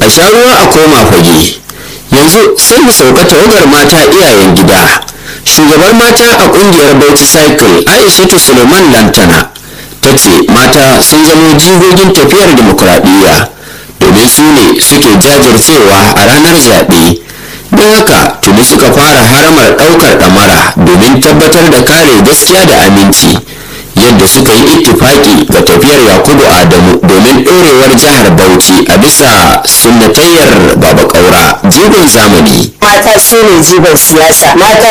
a sha ruwa a koma fage yanzu sai mu sauka tawagar mata iyayen gida shugabar mata a kungiyar bauchi cycle aishatu suleiman lantana ta ce mata sun zamo jigogin tafiyar dimokuraɗiyya domin su ne suke jajircewa a ranar zaɓe don haka tuni suka fara haramar ɗaukar ɗamara domin tabbatar da kare gaskiya da aminci yadda suka yi ittifaki ga tafiyar yakubu adamu domin ɗorewar jihar bauchi a bisa sunnatayyar baba ƙaura jigon zamani mata su ne jigon siyasa mata